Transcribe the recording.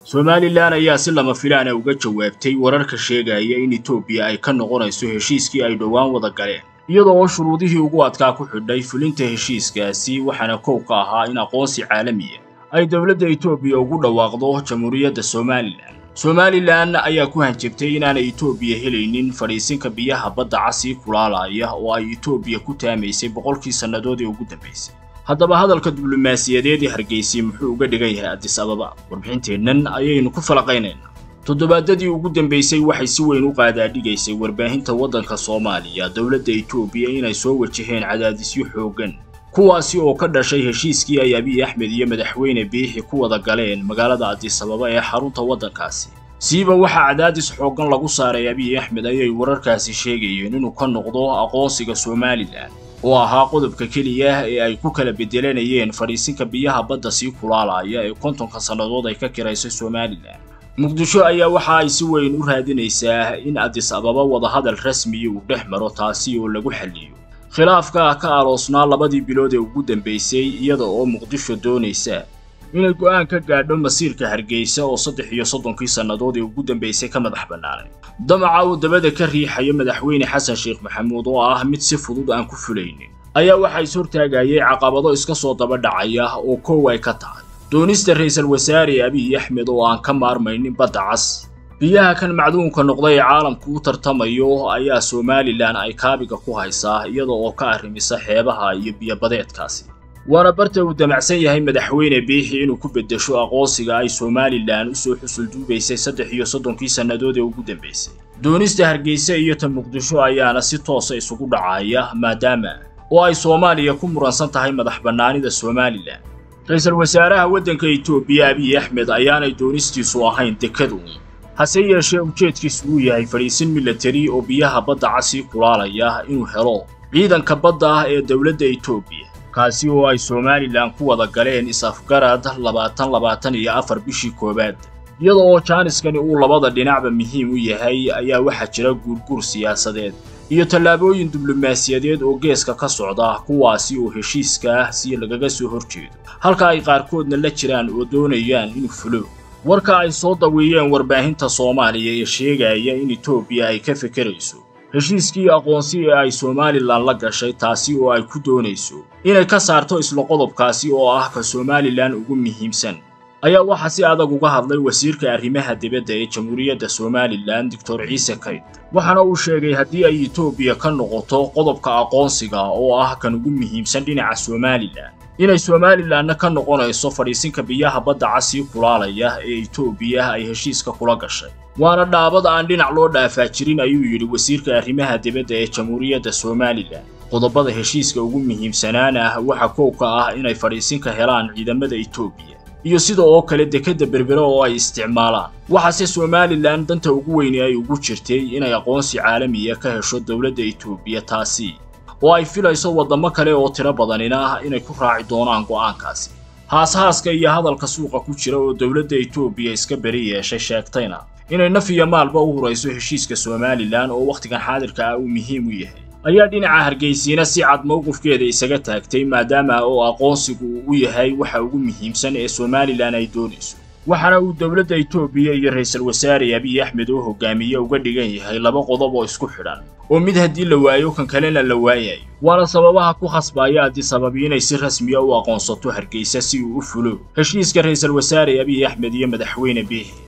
somalilan ayaa si lama filaana uga jawaabtay wararka sheegaya in etoobiya ay ka noqonayso heshiiskii ay dhowaan wada galeen iyada oo shuruudihii ugu adkaa ku xidhay fulinta heshiiskaasi waxaana kow ka ahaa in aqoonsi caalamiya ay dowladda etoobiya ugu dhawaaqdo jamhuuriyadda somalilan somalilan ayaa ku hanjabtay inaanay etoobiya helaynin fadhiisinka biyaha badda casii kulaalaya oo ay etoobiya ku taamaysay boqolkii sannadood ee ugu dambaysay haddaba hadalka diblomaasiyadeed ee hargeysay muxuu uga dhigan yahay addis ababa warbixinteennan ayaynu ku falaqaynaynaa toddobaadadii ugu dambaysay waxay si weyn u qaadaadhigaysay warbaahinta waddanka soomaaliya dowladda etoobiya inay soo wajaheen cadaadisyo xooggan kuwaasi oo ka dhashay heshiiskii ay abiy axmed iyo madaxweyne biixi ku wada galeen magaalada addis ababa ee xarunta waddankaasi siiba waxaa cadaadis xooggan lagu saaray abiy axmed ayay wararkaasi sheegayeen inuu ka noqdo aqoonsiga somalilan oo ahaa qodobka keliya ee ay ku kala bedelanayeen fadhiisinka biyaha badda sii kulaalaya ee kontonka sannadood ay ka kiraysay somalilan muqdisho ayaa waxa ay si weyn u raadinaysaa in addis ababa wadahadal rasmiya uu dhex maro taasi oo lagu xalliyo khilaafka ka aroosnaa labadii bilood ee ugu dambaysay iyada oo muqdisho doonaysa inay go'aan ka gaadho masiirka hargeysa oo saddex iyo soddonkii sannadood ee ugu dambaysay ka madax bannaanay damaca uu dabada ka riixayo madaxweyne xasan sheekh maxamuud oo ah mid si fudud aan ku fulaynin ayaa waxaa is hortaagayay caqabado iska soo daba dhacaya oo kow ay ka tahay doonista ra'iisul wasaare abiy axmed oo aan ka maarmaynin badda cas biyaha kan macduunka noqday ee caalamku u tartamayo ayaa somalilan ay kaabiga ku haysaa iyada oo ka arrimisa xeebaha iyo biyobadeedkaasi waana barta uu damacsan yahay madaxweyne biixi inuu ku beddesho aqoonsiga ay somalilan u soo xusul duubaysay saddex iyo soddonkii sannadood ee ugu dambaysay doonista hargeysa iyo ta muqdisho ayaana si toosa isugu dhacaya maadaama oo ay soomaaliya ku muransan tahay madax bannaanida somalilan ra-iisul wasaaraha waddanka etoobiya abiy axmed ayaanay doonistiisu ahayn dekaduun hase yeeshee ujeedkiisu uu yahay fadhiisin milatari oo biyaha badda casii kulaalaya inuu helo ciidanka badda ah ee dowladda etoobiya kaasi oo ay somalilan ku wada galeen is-afgarad labaatan labaatan iyo afar bishii koowaad iyada oo jaaniskani uu labada dhinacba muhiim u yahay ayaa waxaa jira guurguur siyaasadeed iyo tallaabooyin diblomaasiyadeed oo geeska ka socda kuwaasi oo heshiiska si lagaga soo horjeedo halka ay qaarkoodna la jiraan oo doonayaan inuu fulo warka ay soo daweeyeen warbaahinta soomaaliya ee sheegaya in etoobiya ay ka fekerayso heshiiskii aqoonsi ee ay somalilan la gashay taasi oo ay ku doonayso inay ka saarto isla qodobkaasi oo ah ka somalilan ugu muhiimsan ayaa waxaa si adag uga hadlay wasiirka arrimaha dibadda ee jamhuuriyadda somalilan doctor ciise kayd waxaana uu sheegay haddii ay etoobiya ka noqoto qodobka aqoonsiga oo ah kan ugu muhiimsan dhinaca somalilan inay somalilanna ka noqonayso fadhiisinka biyaha badda casii kulaalaya ee etoobiya ay heshiiska kula gashay waana dhaabad aan dhinac loo dhaafaa jirin ayuu yidhi wasiirka arrimaha dibadda ee jamhuuriyadda somalilan qodobada heshiiska ugu muhiimsanaana waxa kow ka ah inay fadhiisinka helaan ciidamada etoobiya iyo sida oo kale dekedda berbere oo ay isticmaalaan waxaase somalilan danta ugu weyni ay ugu jirtay inay aqoonsi caalamiya ka hesho dowladda etoobiya taasi oo ay filayso waddamo kale oo tiro badanina ah inay ku raaci doonaan go'aankaasi haashaaska iyo hadalka suuqa ku jira oo dowladda etoobiya iska beri yeeshay sheegtayna inay naf iyo maalba u hurayso heshiiska somalilan oo wakhtigan xaadirka ah uu muhiim u yahay ayaa dhinaca hargeysiina si cad mowqifkeeda isaga taagtay maadaama oo aqoonsigu uu u yahay waxa ugu muhiimsan ee somalilan ay doonayso waxaana uu dowladda etoobiya iyo ra'iisul wasaare abiy axmed oo hogaamiye uga dhigan yahay laba qodob oo isku xidhan oo mid haddii la waayo kan kalena la waayayo waana sababaha ku khasbaya addis ababi inay si rasmiya u aqoonsato hargeysa si uu u fulo heshiiska ra'iisul wasaare abiy axmed iyo madaxweyne biixi